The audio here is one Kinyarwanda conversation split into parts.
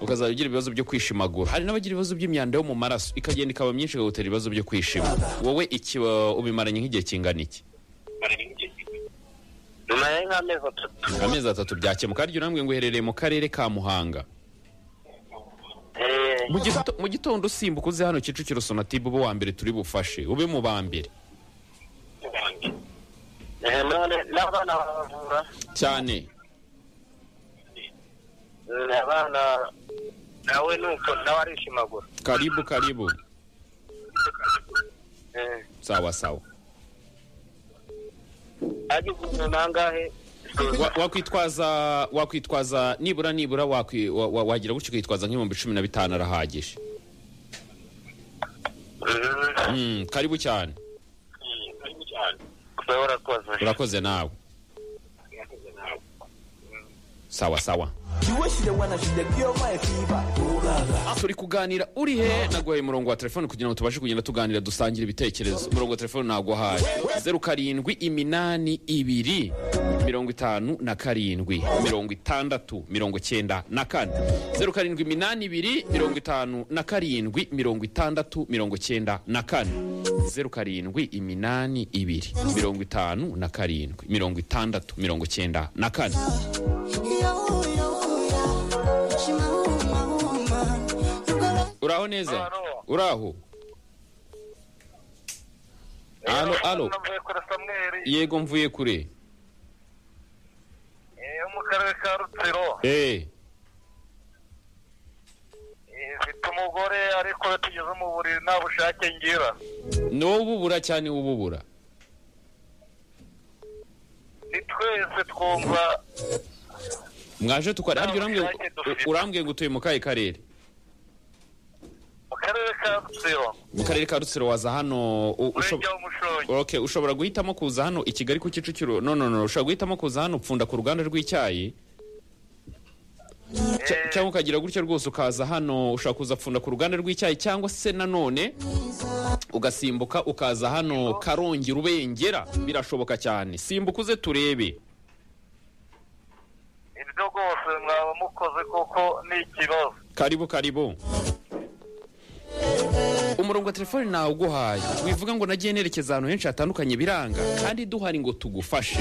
ukazajya ugira ibibazo byo kwishimagura hari n'abagira ibibazo by'imyanda yo mu maraso ikagenda ikaba myinshi ikagutera ibibazo byo kwishima wowe iki uh, ubimaranye nk'igihe kingana iki nyuma nk'amezi atatu amezi atatu byakemuka harya urambwe ngo uherereye mu karere ka muhanga Eh, Mu gito- mu gitondo usimbuka uze hano kicukiro sonatibe ube uwa mbere turi bufashe ube mu ba mbere eh, none n'abana baravura cyane Mm, abana nawe nuko nawe arishimagura karibu karibu Eh, sawa sawa agize umuntu angahe Wa- wakwitwaza wakwitwaza nibura nibura wakwi- wa- wa- wagira gutyo ukitwaza nk'ibihumbi cumi na bitanu arahagije Mm, Mm, karibu cyane wewe urakoze urakoze nawe sawa sawa turi kuganira uri he naguhaye umurongo wa telefone kugira ngo tubashe kugenda tuganira dusangira ibitekerezo umurongo wa telefone naguhaye zeru karindwi iminani ibiri mirongo itanu na karindwi mirongo itandatu mirongo icyenda na kane zeru karindwi iminani ibiri mirongo itanu na karindwi mirongo itandatu mirongo icyenda na kane zeru karindwi iminani ibiri mirongo itanu na karindwi mirongo itandatu mirongo icyenda na kane uraho neza Alo. uraho alo alo navuye kuri samweri yego mvuye kure eh, yo mu karere ka rutsiro eh Eh, mfite umugore ariko iyo tugeze mu buriri nta bushake ngira n'ububura cyane ububura ni twese twumva mwaje tukora harya urambwiye ngo- Nta bushake urambwiye ngo utuye mu kahe karere mu karere ka rutsiro mu karere ka rutsiro waza hano u- ushob- umurenge w'umushongi okay ushobora guhitamo kuza hano i kigali ku kicukiro no no no ushobora guhitamo kuza hano upfunda ku ruganda rw'icyayi Cya- Eh, cyangwa ukagira gutyo rwose ukaza hano ushobora kuza pfunda ku ruganda rw'icyayi cyangwa se nanone ugasimbuka ukaza hano karongi rubengera birashoboka cyane simbuka uze turebe ibyo rwose mwaba mukoze kuko ni ikibazo karibu karibu umurongo wa telefoni nawe uguhaye wivuga ngo nagiye nerekeza ahantu henshi hatandukanye biranga kandi duhari ngo tugufashe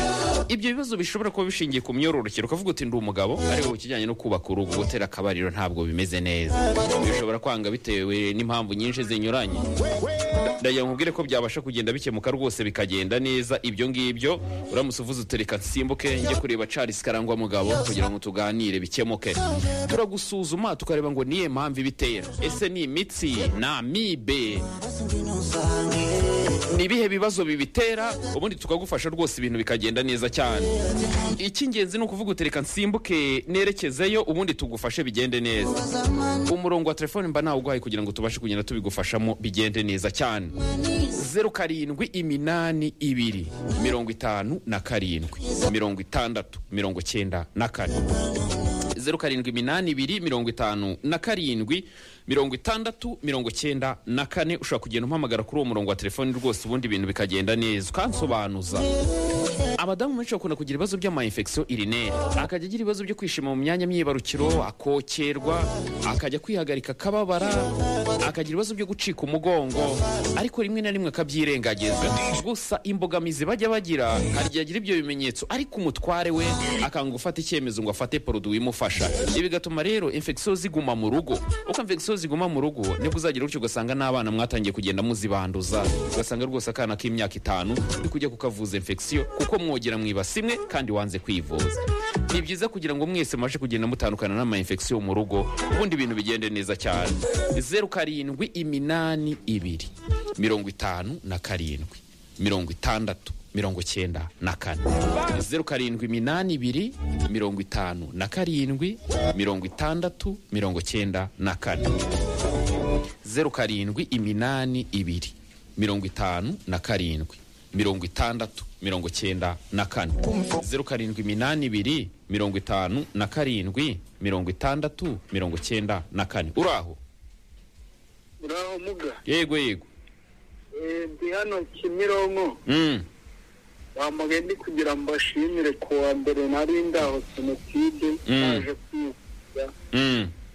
ibyo bibazo bishobora kuba bishingiye ku myororokere ukavuga uti ndi umugabo ariko ku kijyanye no kubaka urugo gutera akabariro ntabwo bimeze neza bishobora kwanga bitewe n'impamvu nyinshi zinyuranye ndagira ngo nkubwire ko byabasha kugenda bikemuka rwose bikagenda neza ibyo ngibyo uramutse uvuze utereka nsimbuke njye kureba Charles Karangwa mugabo kugira ngo tuganire bikemuke turagusuzuma tukareba ngo niye mpamvu ibitera ese ni imitsi na amibe ni ibihe bibazo bibitera ubundi tukagufasha rwose ibintu bikagenda neza cyane icy'ingenzi ni ukuvuga utereka nsimbuke nerekezeyo ubundi tugufashe bigende neza umurongo wa telefone mba nawuguhaye kugira ngo tubashe kugenda tubigufashamo bigende neza cyane zeru karindwi iminani ibiri mirongo itanu na karindwi mirongo itandatu mirongo cyenda na kane zeru karindwi iminani ibiri mirongo itanu na karindwi mirongo itandatu mirongo cyenda na kane ushobora kugenda umpamagara kuri uwo murongo wa telefoni rwose ubundi ibintu bikagenda neza ukansobanuza abadamu benshi bakunda kugira ibibazo by'amayinfekisiyo irineri akajya agira ibibazo byo kwishima mu myanya myibarukiro akokerwa akajya kwihagarika akababara akagira ibibazo byo gucika umugongo ariko rimwe na rimwe akabyirengagiza gusa imbogamizi bajya bagira hari igihe agira ibyo bimenyetso ariko umutware we akanga gufata icyemezo ngo afate poroduwi imufasha ibi bigatuma rero infekisiyo ziguma mu rugo uko infekisiyo ziguma mu rugo nibwo uzagira gutyo ugasanga n'abana mwatangiye kugenda muzibanduza ugasanga rwose akana k'imyaka itanu uri kujya kukavuza infekisiyo kuko mwogera mwibasi imwe kandi wanze kwivuza ni byiza kugira ngo mwese mubashe kugenda mutandukana n'ama infection mu rugo ubundi ibintu bigende neza cyane zeru karindwi iminani ibiri mirongo itanu na karindwi mirongo itandatu mirongo cyenda na kane zeru karindwi iminani ibiri mirongo itanu na karindwi mirongo itandatu mirongo cyenda na kane zeru karindwi iminani ibiri mirongo itanu na karindwi mirongo itandatu mirongo cyenda na kane zeru karindwi iminani ibiri mirongo itanu na karindwi mirongo itandatu mirongo cyenda na kane uraho uraho muga yego yego Eh, ndi hano kimironko mm. bamugaye ndi kugira ngo mbashimire ku wa mbere nari ndaho senotide Mm. naje kwivuza Mm.